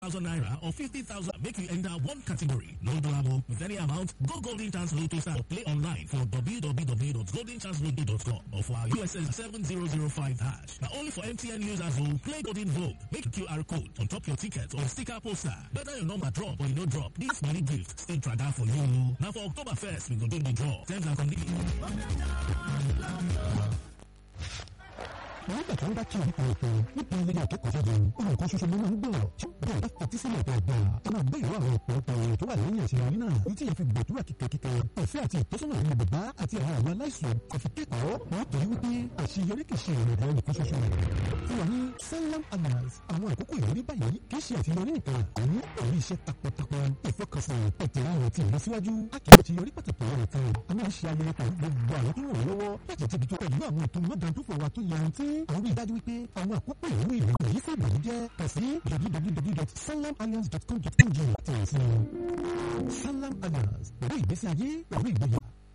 thousand naira or fifty thousand make you enter one category. No drama with any amount. Go Golden Chance Lotto star or play online for www.goldenchancelotto.com or for our USS seven zero zero five hash. Now only for MTN users who play Golden Vogue. Make QR code on top your ticket or sticker poster. Whether your number drop or you no drop, this money gift still try that for you. Now for October first, we go do the draw. Terms and conditions. nígbà tí wọ́n bá kí orúkọ ètò nípa ilé akẹ́kọ̀ọ́ jáde ohun kan ṣoṣo ló máa ń gbọ́ tí bẹ́ẹ̀ bá fetí sílẹ̀ dáadáa ẹ máa gbé ìwé àwọn ọ̀pọ̀lọpọ̀ èèyàn tó wà lẹ́yìn àṣeyọrí náà ní tí yẹn fi gbàdúrà kíkẹ́kíkẹ́ ọ̀fẹ́ àti ìtọ́sọ́nà àwọn bàbá àti àwọn àwọn aláìsàn kọfí kẹ́kọ̀ọ́ wọ́n torí wípé àṣeyọrí kì í ṣe ìrìnàjò ẹnìkan ṣoṣo rẹ̀ fún wa ní Sanlam Alliance àwọn àkókò ìrírí báyìí kì í ṣe àṣeyọrí nìkan àní pẹ̀lú iṣẹ́ takuntakun ìfọkànsìn ìtẹ̀láwọn ti ìlọsíwájú akẹ́kọ̀ọ́ ti yọrí pàtàkì ọ̀rọ̀ kan a máa ń ṣe ayẹyẹ pẹ̀lú gbogbo àwọn tó ràn wọ́n lọ́wọ́ láti tẹ̀bi tó pẹ̀lú àwọn ètò mọ́dàndúfọ̀ wa tó yanrantí àwọn ìdájú wípé àwọn àkókò ìlú ìlú èyí fún ìlú jẹ́ kàn sí www.sanlamalliance.com.ng tẹ̀lé sí Sanlam Alliance pẹ̀lú ìgbésí ayé pẹ̀lú ìgbéyàwó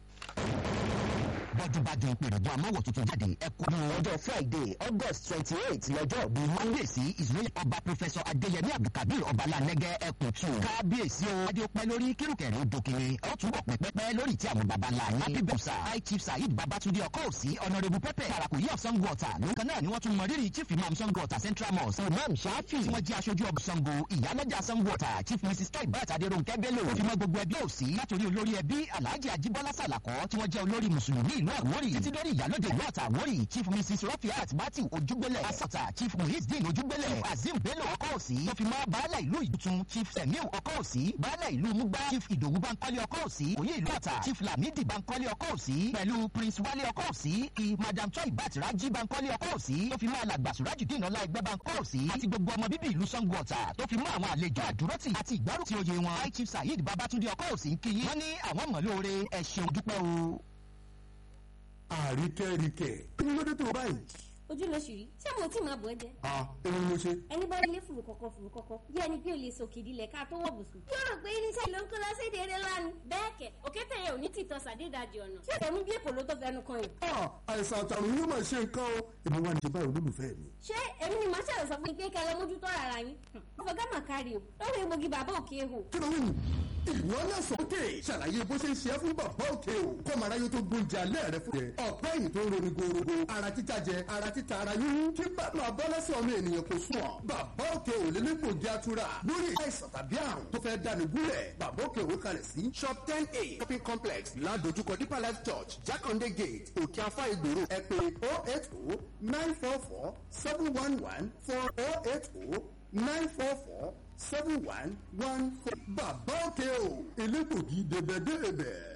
bájúbájú ìpèrèbù amáwọ̀ tuntun jáde ẹ̀kọ́ ní ọjọ́ friday august twenty eight lọ́jọ́ bí kábíyèsí israel ọba professor adéyẹmí abdulkabir ọbalánẹ́gẹ́ ẹkùn tù kábíyèsí o adé ó pẹ́ lórí kírùkẹ̀rẹ́ òdòkèrè ọ̀túnbọ̀ pẹ́pẹ́pẹ́ lórí tí àwọn baba ńlá yẹn happy birthday high chief saheed babatunde ọkọ̀ òsì honourable pẹ́pẹ́ parakoyi of sango ọ̀tà nǹkan náà ni wọ́n tún mọ rírì chief imam sango ọ̀tà central mosque imam shafi tí wọ́n jẹ́ aṣojú ọba sango ìyálọ́jà sango ọ̀tà chief mrs toy bat adéròǹkẹ́ bello fi mọ́ gbogbo ẹbí òsì látòrí olórí ẹbí alhaji ajibola salakọ tí wọ́n jẹ́ olórí mùsùlùmí ìlú àwórì títí lórí ìyálóde ìlú àtà àwórì chief mrs rafiat bati ojúgbélẹ̀ asata chief muhizdin ojúgbélẹ̀ azim bello ọkọ̀ òsì tó fi mọ́ baálẹ̀ ìlú ìdútun chief semiu ọkọ̀ òsì baálẹ̀ ìlú mugba chief ìdòwú bankole ọkọ̀ òsì òye ìlú àtà chief lamidi bankole ọkọ̀ òsì pẹ̀lú prince wale ọkọ̀ òsì kí madam choi batiraji bankole ọkọ̀ òsì tó fi mọ́ alàgbà surajudeen ọlá ẹgbẹ́ bankọ̀ òsì àti gbogbo ọmọ bíbí ìlú sango ọ̀tà tó fi mọ́ àwọn àlejò àdúrótì àti ìgbárùtì oyè wọn high chief saheed babatunde ọkọ̀ òsì ń kí yín wọ́n ní àwọn mọ̀lóore ẹ ṣeun dúpẹ́ o àríkẹ́ríkẹ́ kí ló dé tó báyìí. ojú ló ṣì rí ṣé mo tí máa bọ̀ ẹ́ jẹ́. a èmi ni mo ṣe. ẹni bá ilé fùrù kọ̀kọ̀ fùrù kọ̀kọ̀ bí ẹni pé o lè sòkè ìdílẹ̀ ká tó wọ̀ bùsùn. yóò rò pé irinṣẹ́ ló ń kó lọ sí èdè eré lánàá. bẹ́ẹ̀ kẹ̀ òkété yẹn ò ní tìtọ́ sàdédàjì ọ̀nà. ṣé ìtẹ̀mú bí èkó ló tó fẹnu kan yìí. a àìsàn àtàrùn yóò máa ṣe nǹkan o èmi wà ní ṣe báyìí olólùfẹ́ mi. ṣé èmi ni màá ṣàlẹ̀ sọ fún yín pé kẹ́ ẹ lọ mójútó ara yín. ọ̀fọ̀ gámà kárí o lórí egbògi bàbá òkè hò. kí ló ń wù ìwọ náà sọ òkè ṣàlàyé bó ṣe ń ṣe é fún bàbá òkè o kọ́ màrá yóò tó gbóúnjẹ alẹ́ rẹ fún yẹ ọ̀pẹ́ yìí tó ń roni gorogo ara títa jẹ ara títa ara yún kí bàbá abọ́lẹ́sẹ̀ ọmọ ènìyàn kò sùn ọ́ bàbá òkè ò lè nípò jẹ́ atura lórí àìsàn tàbí àrùn tó fẹ́ dání gúnlẹ̀ bàbá òkè ò kalẹ̀ sí shop ten a shopping complex ládojúkọ deeper life church jákàndé gate òkè afá ìgboro ẹ pé oh eight oh nine four four seven one one four oh eight oh nine four four seven one one four. bàbá òkè o elégbògi dèbèdèbè.